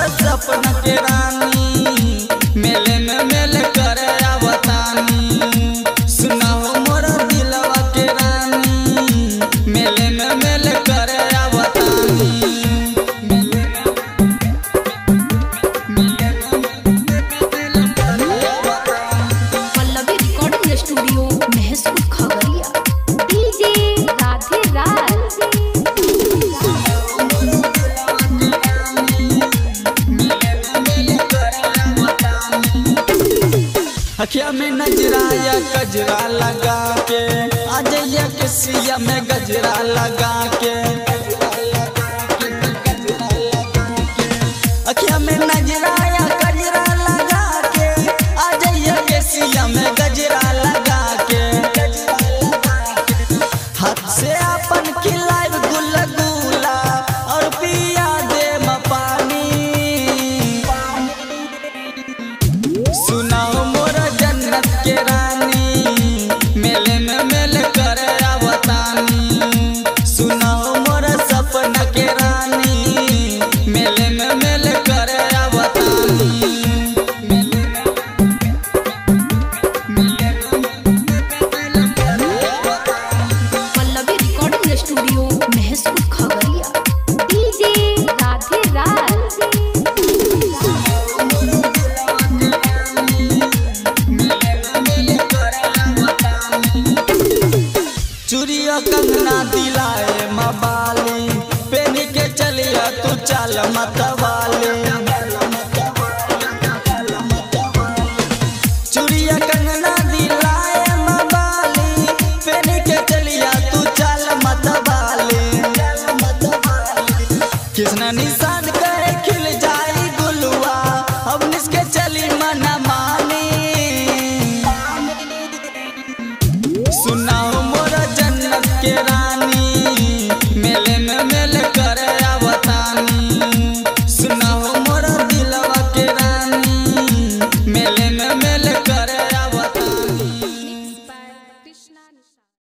सपना के रानी मेले में मेले करे आवतानी सुनाओ मोर दिलवा के रानी मेले में मेले करे आवतानी मेले Pallavi recording studio Mahsur Khagaria DJ Radhe Raj अखिया में नजरा या गजरा लगा के अजैया के सिया में गजरा लगा के अखिया में नजरा या गजरा लगा के अजैया के सिया में गजरा लगा के हाथ से अपन खिलाइब गुल गुला और पिया दे पानी सुनाओ मोर जन्नत के रानी मेले में मेले करे आवतानी सुनाओ मोर सपना के रानी मेले में मेले करे आवतानी मेले Pallavi recording studio Mahsur Khagaria DJ Radhe Raj चूड़िया कंगना दिलाए मबाली पेन के चलिया तू चल मतवाली चूड़िया कंगना दिलाए मबाली पेन के चलिया तू चल मतवाली किसना निशान करे खिल जाई गुलुआ अब निसके चली मना मानी सुनाओ मोर जन्नत के रानी मेले में